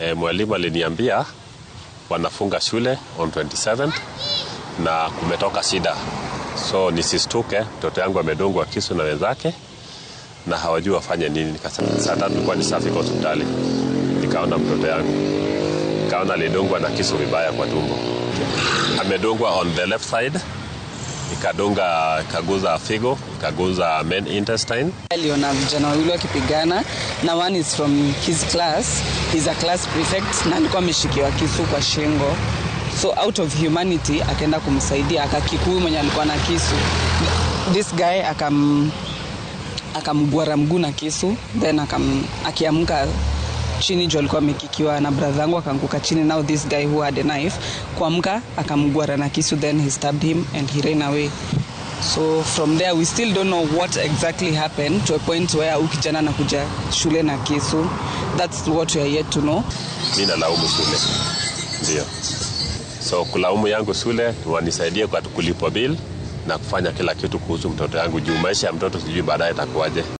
e, mwalimu aliniambia wanafunga shule on 27 na kumetoka shida, so nisistuke, mtoto yangu amedungwa kisu na wenzake na hawajui wafanye nini. Nikasema saa tatu ilikuwa ni safi kwa hospitali, nikaona mtoto yangu, nikaona alidungwa na kisu vibaya kwa tumbo, amedungwa on the left side, ikadunga ikaguza figo, ikaguza main intestine. aliona vijana wawili wakipigana na one is from his class he's a class prefect na alikuwa ameshikiwa kisu kwa shingo so out of humanity akaenda kumsaidia akakikuyu mwenye alikuwa na kisu this guy akam akamgwara mguu na kisu then akam, akiamka chini juu alikuwa amekikiwa na brother yangu akaanguka chini now this guy who had a knife kuamka akamgwara na kisu then he stabbed him and he ran away so from there we still don't know what exactly happened to a point where huyu kijana anakuja shule na kisu that's what we are yet to know mi nalaumu shule, ndio. So kulaumu yangu shule wanisaidie kwa kulipwa bill na kufanya kila kitu kuhusu mtoto yangu, juu maisha ya mtoto sijui baadaye itakuwaje.